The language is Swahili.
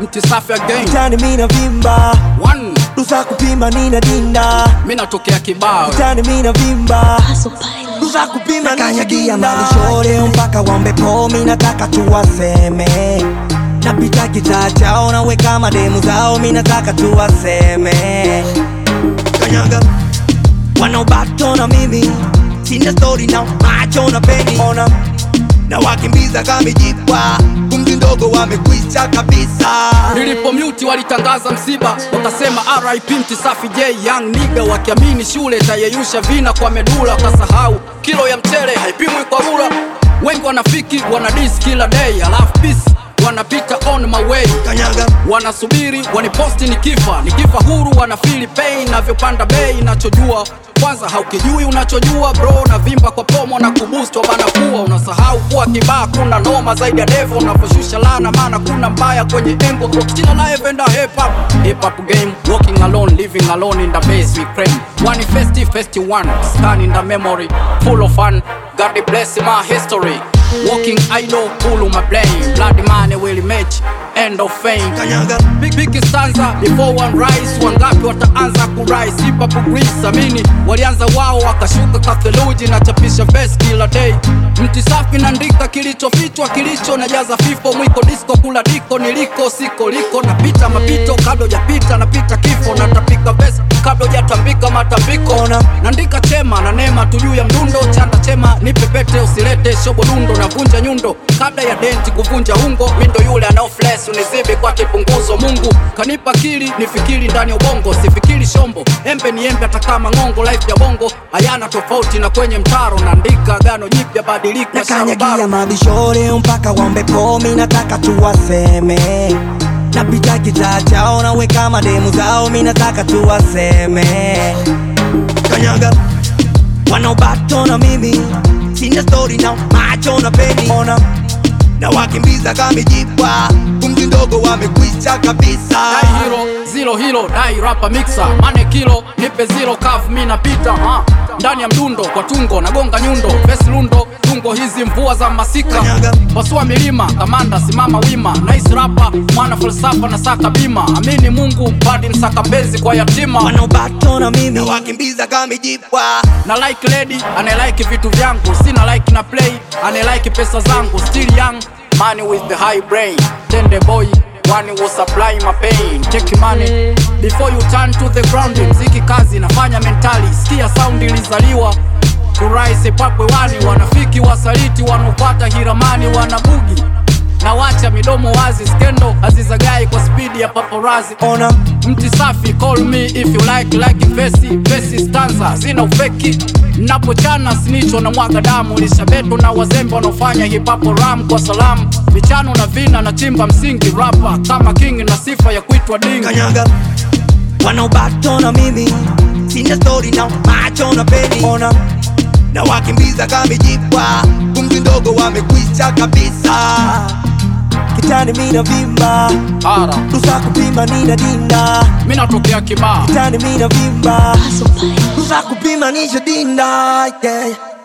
mti safi again Kitani mina vimba one Rusa kupima nina dinda mi natokea kibao Kitani mina vimba Rusa kupima Kanyagia malishore mpaka wambe pomi nataka tuwaseme Napita kitaa chao naweka mademu zao mi nataka tuwaseme Kanyaga wanaobato na mimi sina story na macho na peni ona na wakimbiza kamijipwa pumzi ndogo wamekwisha kabisa nilipo mute walitangaza msiba wakasema RIP mti safi J young nigga wakiamini shule tayeyusha vina kwa medula wakasahau kilo ya mchele haipimwi kwa rula wengi wanafiki wanadis kila day alafu peace wanapita on my way kanyaga wanasubiri waniposti nikifa nikifa huru wanafili pain navyopanda bei nachojua kwanza haukijui unachojua bro na vimba kwa pomo na kubustwa bana kuwa unasahau kuwa kibaa kuna noma zaidi ya devo unavyoshusha lana maana kuna mbaya kwenye engo kila naevenda hip hop hip hop game walking alone living alone in the base we claim one festi festi one scan in the memory full of fun God bless my history walking idol full of my blame blood money will match end of fame kanyaga Big big stanza before one rise, wangapi wataanza kurise? Hip hop grease, amini walianza wao wakashuka katheluji na chapisha verse kila day. Mti safi naandika kilichofichwa, kilicho najaza fifo, mwiko disco kula diko, niliko siko liko, napita mapito kabla hujapita, napita kifo, natapika verse kabla hujatambika matambiko, Ona. naandika chema na neema tu juu ya mdundo, chanda chema nipe pete, usilete shobo dundo, navunja nyundo kabla ya denti kuvunja ungo, mindo yule anao flex unizibi kwa kipunguzo. Mungu kanipa akili nifikiri ndani ya ubongo, sifikiri shombo. Embe ni embe, hata kama ng'ongo. Life ya bongo hayana tofauti na kwenye mtaro, naandika gano jipya, badiliko nakanyagia sharobaro. mabishore mpaka wambe pomi nataka tuwaseme napita kitaa chao naweka mademu zao mi nataka tuwaseme kanyaga wanaobato na mimi sina story na macho na peni ona na wakimbiza kamijipwa pumzi ndogo wamekwisha kabisa Dai hero zero hero dai rapa mixer mane kilo nipe zero kavu mi napita ha. ndani ya mdundo kwa tungo nagonga nyundo vesi lundo tungo hizi mvua za masika Kanyaga. pasua milima kamanda simama wima nice rapa mwana falsafa na saka bima amini mungu badi msaka mpenzi kwa yatima wanaobato na mimi na wakimbiza kamijipwa na like lady anayelike vitu vyangu sina like na play anayelike pesa zangu still young money with the high brain tende boy one will supply my pain take money before you turn to the ground mziki kazi nafanya mentali sikia sound ilizaliwa kuraisi papwe wani wanafiki wasaliti wanaopata hiramani wanabugi na wacha midomo wazi skendo hazizagai kwa spidi ya paparazi ona mti safi call me if you like like vesi vesi stanza zina ufeki napochana sinicho na mwaga damu lishabeto na wazembe wanaofanya hip hop ram kwa salamu michano na vina na chimba msingi rapa kama king na sifa ya kuitwa ding kanyaga wanaobato na mimi sina story na macho na peni ona na wakimbiza kamijipwa pumzi ndogo wamekwisha kabisa kitani mina vimba ara rusa kupima nina dinda mi natokea kibaa kitani mina vimba rusa kupima nisha dinda yeah.